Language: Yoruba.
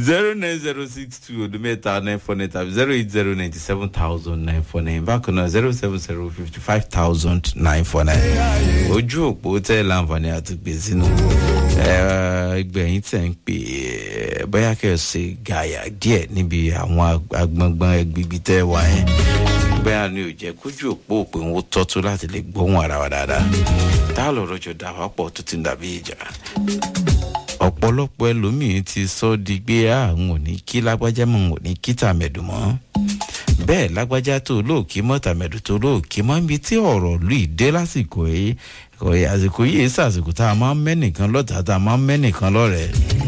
zero nine zero six two odumeta nine four nine tàbí zero eight zero ninety seven thousand nine four nine bákan náà zero seven zero fifty five thousand nine four nine ojú òpó tẹ́ láǹfààní àti gbé sínú ẹgbẹ̀yìn tẹ̀ ń pè é bóyá kẹ́ ẹ ṣe gàyà díẹ̀ níbi àwọn agbọ̀ngbọ̀n ẹgbẹ̀gbẹ̀ tẹ́ wà yẹn bóyá ni ò jẹ́ kójú òpó òpè ń tọ́tú láti lè gbóhùn ara wa dáadáa tá a lọ rọjò dà wá pọ̀ tó ti ń dàbí ìjà ọ̀pọ̀lọpọ̀ ẹlòmíín ti sọ di pé àwọn ò ní kí lágbájá mọ̀ ò ní kí tàmẹ̀dù mọ́ bẹ́ẹ̀ lágbájá tó lóòkí mọ́ tàmẹ̀dù tó lóòkí mọ́ níbi tí ọ̀rọ̀ lù í dé lásìkò yìí àsìkò yìí sàsìkò tá a máa ń mẹ́nìkan lọ́tà tá a máa ń mẹ́nìkan lọ́rẹ̀ẹ́